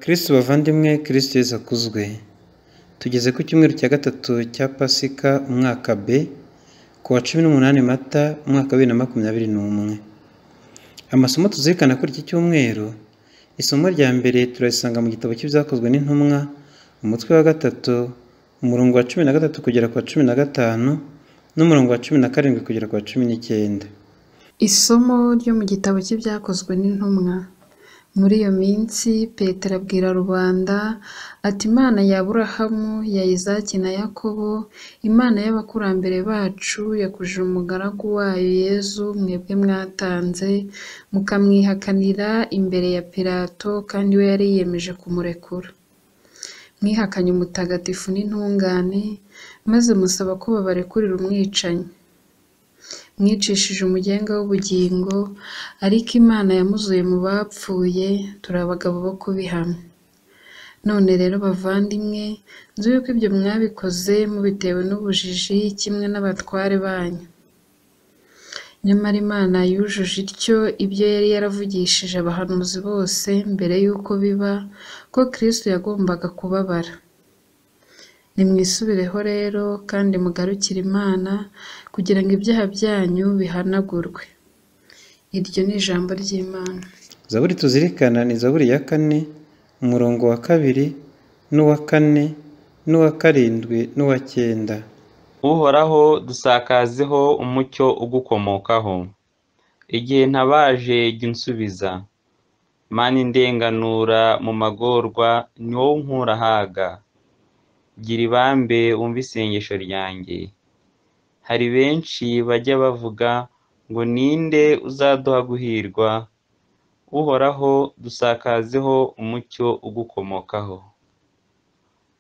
Kristo bavandimwe Kristo Yesu akuzwe tugeze ku cyumweru cya gatatu cya pasika umwaka b ku wa cumi n'umunani mata umwaka wa bibiri na makumyabiri n'umwe amasomo tuzirikana kuri iki cyumweru isomo rya mbere turarisanga mu gitabo cy'ibyakozwe n'intumwa umutwe wa gatatu umurongo wa cumi na gatatu kugera ku wa cumi na gatanu n'umurongo wa cumi na karindwi kugera ku wa cumi n'icyenda Isomo ryo mu gitabo cy'ibyakozwe n'intumwa. Muri iyo minsi, Petero abwira rubanda ati Imana ya Aburahamu, ya Izaki na Yakobo, Imana y'abakurambere bacu, yakujije umugaragu wayo Yezu mwebwe mwatanze, mukamwihakanira imbere ya Pilato kandi we yari yiyemeje kumurekura. Mwihakanye umutagatifu n'intungane, maze musaba ko babarekurira umwicanyi. Mwicishije umugenga w'ubugingo, ariko Imana yamuzuye mu bapfuye, turi abagabo bo kubihamya. None rero bavandimwe, nzi yuko ibyo mwabikoze mubitewe n'ubujiji kimwe n'abatware banyu. Nyamara Imana yujuje ityo ibyo yari yaravugishije abahanuzi bose mbere y'uko biba, ko Kristo yagombaga kubabara. Nimwisubireho rero kandi mugarukire Imana kugira ngo ibyaha byanyu bihanagurwe. Iryo ni ijambo ry'Imana. zaburi tuzirikana ni zaburi ya kane umurongo wa kabiri n'uwa kane n'uwa karindwi n'uwa cyenda uhoraho dusakazeho umucyo ugukomokaho igihe ntabaje jya unsubiza mani ndenganura mu magorwa ni wowe unkura ahaga gira ibambe wumve isengesho ryanjye hari benshi bajya bavuga ngo ninde uzaduha guhirwa uhoraho dusakazeho umucyo ugukomokaho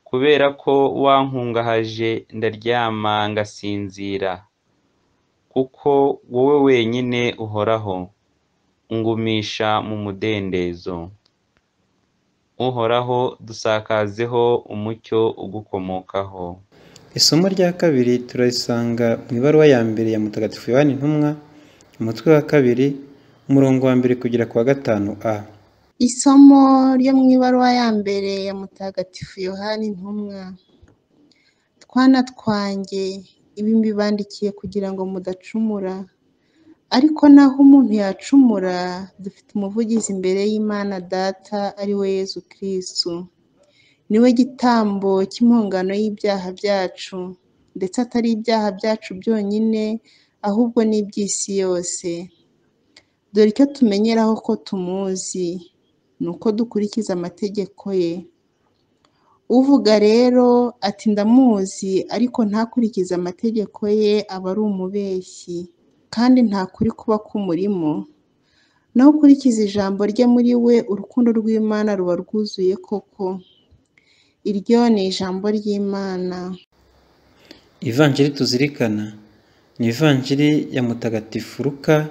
kubera ko wankungahaje ndaryama ngasinzira kuko wowe wenyine uhoraho ungumisha mu mudendezo uhoraho dusakazeho umucyo ugukomokaho isomo rya kabiri turarisanga mu ibaruwa ya mbere ya mutagatifu yohani intumwa umutwe wa kabiri umurongo wa mbere kugera ku wa gatanu a Isomo ryo mu ibaruwa ya mbere ya Mutagatifu Yohani Intumwa. Twana twanjye ibi mbibandikiye kugira ngo mudacumura, ariko naho umuntu yacumura dufite umuvugizi imbere y'Imana Data ari we Yezu Kristu. Ni we gitambo cy'impongano y'ibyaha byacu, ndetse atari ibyaha byacu byonyine, ahubwo n'iby'isi yose. Dore icyo tumenyeraho ko tumuzi, ni uko dukurikiza amategeko ye. Uvuga rero ati ndamuzi ariko ntakurikize amategeko ye aba ari umubeshyi, kandi nta kuri kuba kumurimo. Naho ukurikiza ijambo rye muri we urukundo rw'Imana ruba rwuzuye koko. Iryo ni ijambo ry'Imana. ivanjiri tuzirikana ni ivanjiri ya mutagatifu Luka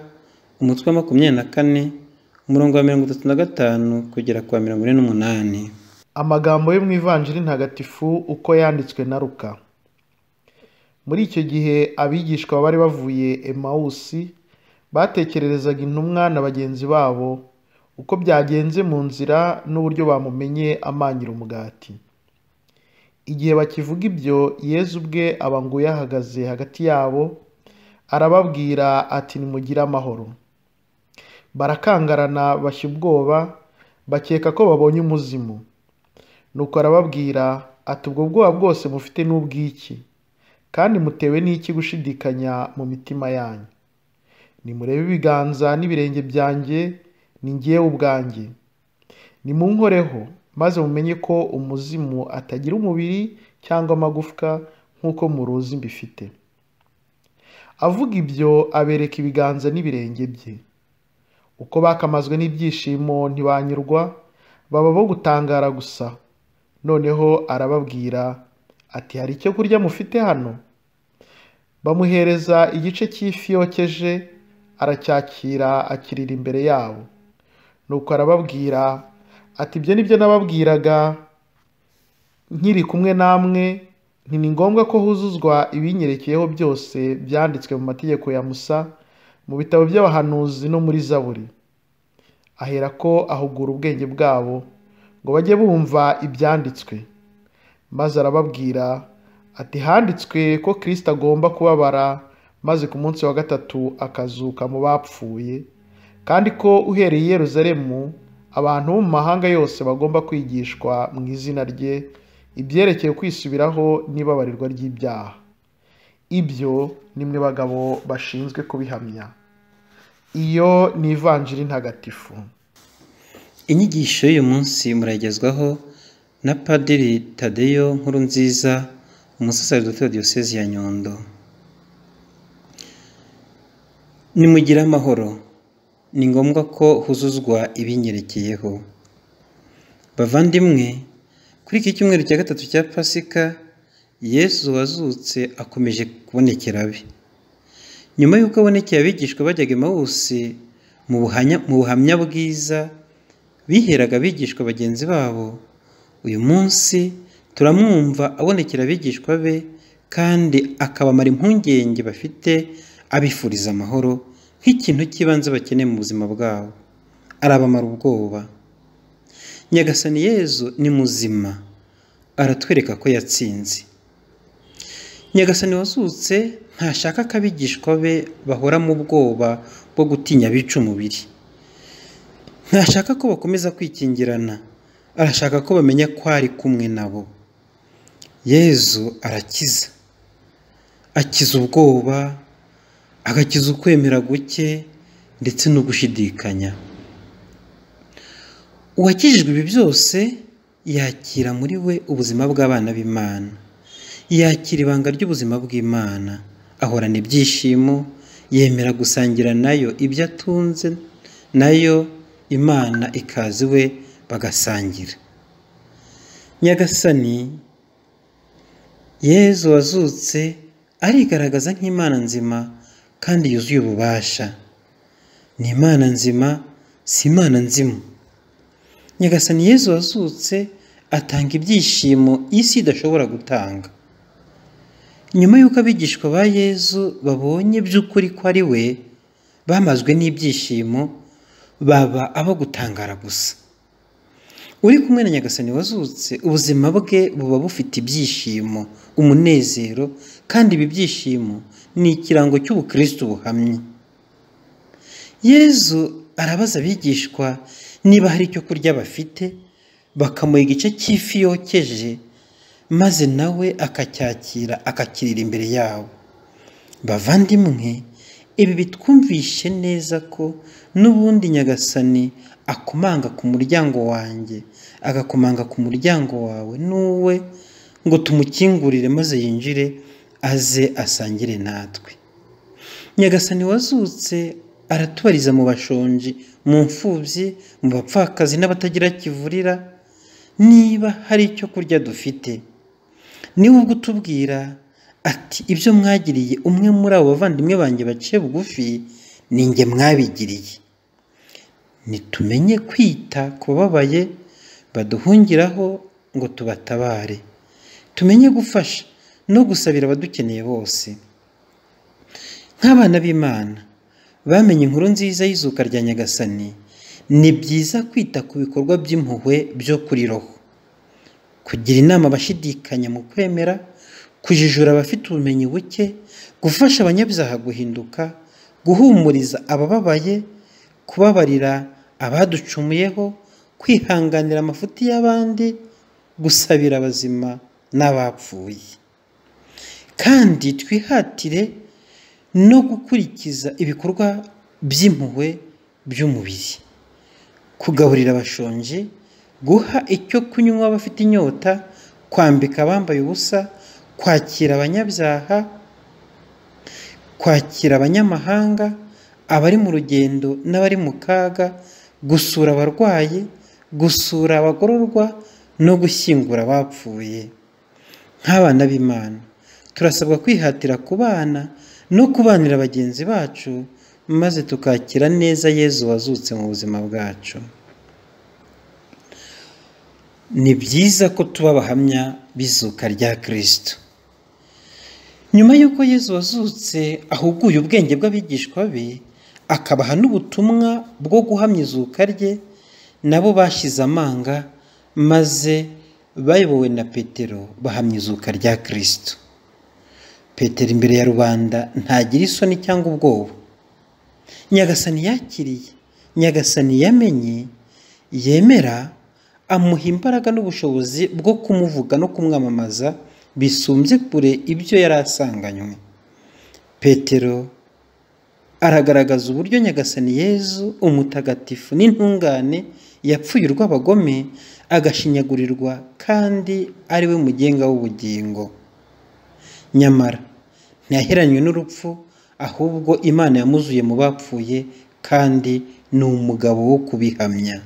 umutwe wa makumyabiri na kane umurongo wa mirongo itatu na gatanu kugera ku wa mirongo ine n'umunani Amagambo yo mu Ivanjiri ntagatifu uko yanditswe na Luka. Muri icyo gihe abigishwa bari bavuye Emawusi batekererezaga intumwa na bagenzi babo uko byagenze mu nzira n'uburyo bamumenye amanyira umugati. Igihe bakivuga ibyo, Yezu ubwe aba nguye ahagaze hagati yabo, arababwira ati nimugire amahoro. Barakangarana bashya ubwoba, bakeka ko babonye umuzimu. Nuko arababwira ati ubwo bwoba bwose mufite ni ubw'iki, kandi mutewe n'iki gushidikanya mu mitima yanyu. Nimurebe ibiganza n'ibirenge byanjye, ni ngewe ubwanjye. Nimunkoreho, maze mumenye ko umuzimu atagira umubiri cyangwa amagufwa nk'uko muruzi mbifite. Avuga ibyo abereka ibiganza n'ibirenge bye. Uko bakamazwe n'ibyishimo ntibanyurwa, baba bo gutangara gusa. Noneho arababwira ati hari icyo kurya mufite hano? Bamuhereza igice cy'ifi yokeje, aracyakira akirira imbere yabo. Nuko arababwira ati ibyo ni byo nababwiraga nkiri kumwe namwe nti ni ngombwa ko huzuzwa ibinyerekeyeho byose byanditswe mu mategeko ya musa mu bitabo by'abahanuzi no muri zaburi aherako ahugura ubwenge bwabo ngo bajye bumva ibyanditswe maze arababwira ati handitswe ko kirisita agomba kubabara maze ku munsi wa gatatu akazuka mu bapfuye kandi ko uhereye i Yerusalemu abantu bo mu mahanga yose bagomba kwigishwa mu izina rye ibyerekeye kwisubiraho n'ibabarirwa ry'ibyaha ibyo nimwe bagabo bashinzwe kubihamya iyo ni ivanjiri ntagatifu inyigisho y'uyu munsi muragezwaho na padiri tadeyo nkuru nziza umusasaridoti wa diyosezi ya nyundo nimugire amahoro ni ngombwa ko huzuzwa ibinyerekeyeho bavandimwe kuri iki cyumweru cya gatatu cya pasika yesu wazutse akomeje kubonekera abe nyuma y'uko abonekeye abigishwa bajyaga imawusi mu buhamya bwiza biheraga abigishwa bagenzi babo uyu munsi turamwumva abonekera abigishwa be kandi akabamara impungenge bafite abifuriza amahoro nk'ikintu cy'ibanze bakeneye mu buzima bwabo arabamara ubwoba nyagasani yezu ni muzima aratwereka ko yatsinze nyagasani wazutse ntashaka ko abigishwa be bahora mu bwoba bwo gutinya abica umubiri ntashaka ko bakomeza kwikingirana arashaka ko bamenya ko ari kumwe nabo yezu arakiza akiza ubwoba agakiza ukwemera guke ndetse no gushidikanya uwakijijwe ibi byose yakira muri we ubuzima bw'abana b'imana yakira ibanga ry'ubuzima bw'imana ahorana ibyishimo yemera gusangira nayo ibyo atunze nayo imana ikaza iwe bagasangira nyagasani yezu wazutse arigaragaza nk'imana nzima kandi yuzuye ububasha ni imana nzima si imana nzimu nyagasani yezu wazutse atanga ibyishimo isi idashobora gutanga nyuma y'uko abigishwa ba yezu babonye by'ukuri ko ari we bamazwe n'ibyishimo baba abo gutangara gusa uri kumwe na nyagasani wazutse ubuzima bwe buba bufite ibyishimo umunezero kandi ibi byishimo ni ikirango cy'ubukristo buhamye yezu arabaza abigishwa niba hari icyo kurya bafite bakamuha igice cy'ifi yokeje maze nawe akacyakira akakirira imbere yabo bavandimwe ibi bitwumvishe neza ko n'ubundi nyagasani akomanga ku muryango wanjye agakomanga ku muryango wawe n'uwe ngo tumukingurire maze yinjire aze asangire natwe nyagasani wazutse aratubariza mu bashonji mu mfubyi mu bapfakazi n'abatagira kivurira niba hari icyo kurya dufite niba ubwo utubwira ati ibyo mwagiriye umwe muri abo bavandimwe banjye baciye bugufi ni nge mwabigiriye nitumenye kwita ku bababaye baduhungiraho ngo tubatabare tumenye gufasha no gusabira abadukeneye bose nk'abana b'imana bamenye inkuru nziza y'izuka rya nyagasani ni byiza kwita ku bikorwa by'impuhwe byo kuri roho kugira inama abashidikanya mu kwemera kujijura abafite ubumenyi buke gufasha abanyabyaha guhinduka guhumuriza abababaye kubabarira abaducumuyeho kwihanganira amafuti y'abandi gusabira abazima n'abapfuye kandi twihatire no gukurikiza ibikorwa by'impuhwe by'umubiri kugaburira abashonje guha icyo kunywa abafite inyota kwambika abambaye ubusa kwakira abanyabyaha kwakira abanyamahanga abari mu rugendo n'abari mu kaga gusura abarwayi gusura abagororwa no gushyingura abapfuye nk'abana b'imana turasabwa kwihatira kubana no kubanira bagenzi bacu maze tukakira neza yezu wazutse mu buzima bwacu ni byiza ko tuba abahamya b'izuka rya kirisito nyuma y'uko yezu wazutse ahuguye ubwenge bw'abigishwa be akabaha n'ubutumwa bwo guhamya izuka rye nabo bashyize amanga maze bayobowe na petero bahamya izuka rya kirisito petero imbere ya rubanda ntagira isoni cyangwa ubwoba nyagasani yakiriye nyagasani yamenye yemera amuha imbaraga n'ubushobozi bwo kumuvuga no kumwamamaza bisumbye kure ibyo yari asanganywe petero aragaragaza uburyo nyagasani yezu umutagatifu n'intungane yapfuye urw'abagome agashinyagurirwa kandi ari we mugenga w'ubugingo nyamara ntiyaheranywe n'urupfu ahubwo imana yamuzuye mu bapfuye kandi ni umugabo wo kubihamya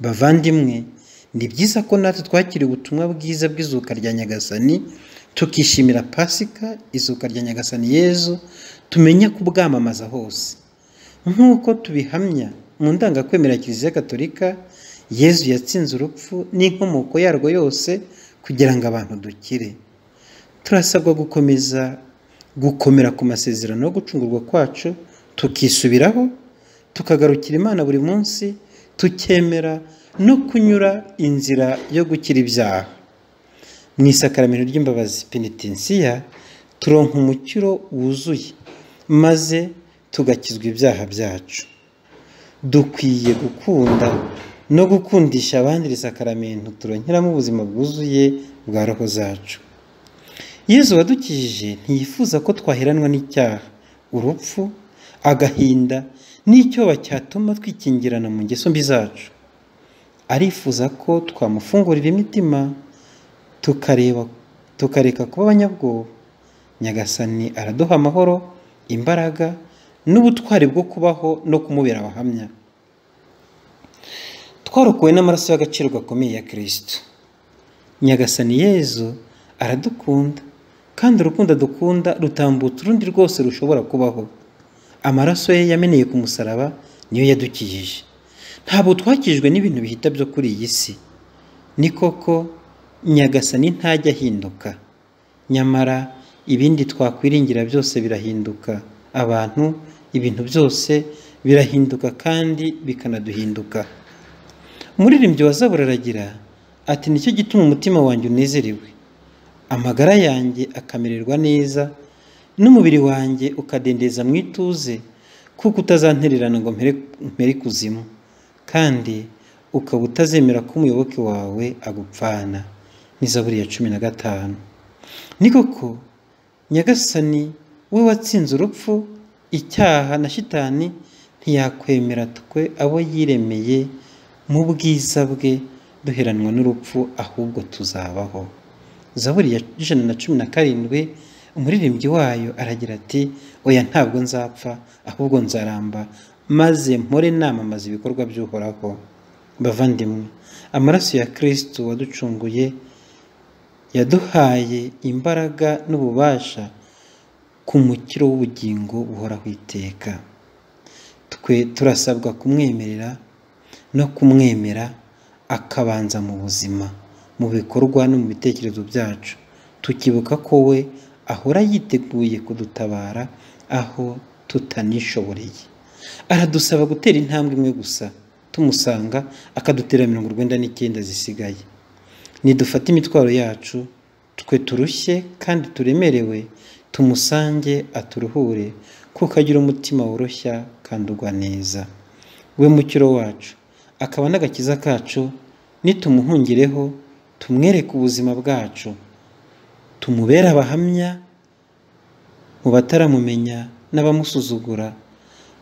bavandimwe ni byiza ko natwe twakira ubutumwa bwiza bw'izuka rya nyagasani tukishimira pasika izuka rya nyagasani yezu tumenya kubwamamaza hose nk'uko tubihamya mu ndangakwemera kiliziya gatolika yezu yatsinze urupfu n'inkomoko yarwo yose kugira ngo abantu dukire turasabwa gukomeza gukomera ku masezerano yo gucungurwa kwacu tukisubiraho tukagarukira imana buri munsi tukemera no kunyura inzira yo gukira ibyaha mu isakaramento ry'imbabazi penitinsiya turonka umukiro wuzuye maze tugakizwa ibyaha byacu dukwiye gukunda no gukundisha abandi iri sakaramento turonkeramo ubuzima bwuzuye bwa roho zacu yezu wadukijije ntiyifuza ko twaheranwa n'icyaha urupfu agahinda n'icyo bacyatuma twikingirana mu ngeso mbi zacu arifuza ko twamufungurira imitima tukareba tukareka kuba abanyabwoba nyagasani araduha amahoro imbaraga n'ubutwari bwo kubaho no kumubera abahamya twarokowe n'amaraso y'agaciro gakomeye ya kirisito nyagasani yezu aradukunda kandi urukundo dukunda rutambutsa urundi rwose rushobora kubaho amaraso ye yameneye ku musaraba niyo yadukijije ntabwo twakijwe n'ibintu bihita byo kuri iyi si ni koko nyagasani ntajya ahinduka nyamara ibindi twakwiringira byose birahinduka abantu ibintu byose birahinduka kandi bikanaduhinduka umuririmbyi wa zaburi aragira ati nicyo gituma umutima wanjye unezerewe amagara yanjye akamererwa neza n'umubiri wanjye ukadendeza mu ituze kuko utazantererana ngo mpere kuzimu kandi ukaba utazemera ko umuyoboke wawe agupfana n'izaburi ya cumi na gatanu ni koko nyagasani we watsinze urupfu icyaha na shitani ntiyakwemera twe abo yiremeye mu bwiza bwe duheranwa n'urupfu ahubwo tuzabaho zaburi ya ijana na cumi na karindwi umuririmbyi wayo aragira ati oya ntabwo nzapfa ahubwo nzaramba maze mpore namamaza ibikorwa by'uhoraho bavandimwe amaraso ya kirisitu waducunguye yaduhaye imbaraga n'ububasha ku mukiro w'ubugingo buhoraho iteka twe turasabwa kumwemerera no kumwemera akabanza mu buzima mu bikorwa no mu bitekerezo byacu tukibuka ko we ahora yiteguye kudutabara aho tutanishoboreye aradusaba gutera intambwe imwe gusa tumusanga akadutera mirongo urwenda n'icyenda zisigaye nidufate imitwaro yacu twe turushye kandi turemerewe tumusange aturuhure kuko agira umutima woroshya kandi ugwa neza we mukiro wacu akaba n'agakiza kacu nitumuhungireho tumwereke ubuzima bwacu tumubere abahamya mu bataramumenya n'abamusuzugura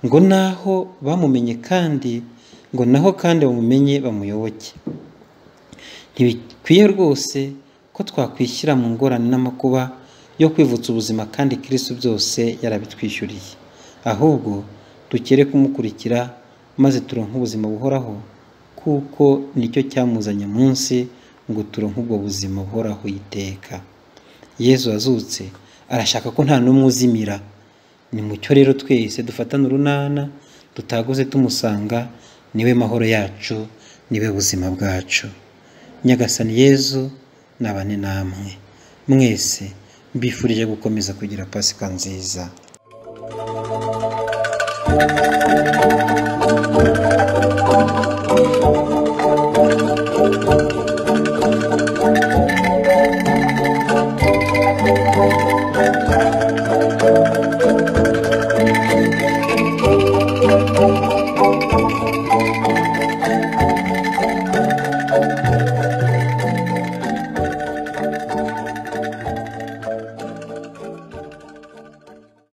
ngo naho bamumenye kandi ngo naho kandi bamumenye bamuyoboke ntibikwiye rwose ko twakwishyira mu ngorane n'amakuba yo kwivutsa ubuzima kandi kirisu byose yarabitwishyuriye ahubwo dukere kumukurikira maze turonke ubuzima buhoraho kuko nicyo cyamuzanye munsi ngo turonke ubwo buzima buhoraho iteka yezu wazutse arashaka ko nta n'umwe uzimira ni mucyo rero twese dufatane urunana dutaguze tumusanga niwe mahoro yacu niwe buzima bwacu nyagasani yezu nabane namwe mwese mbifurije gukomeza kugira pasika nziza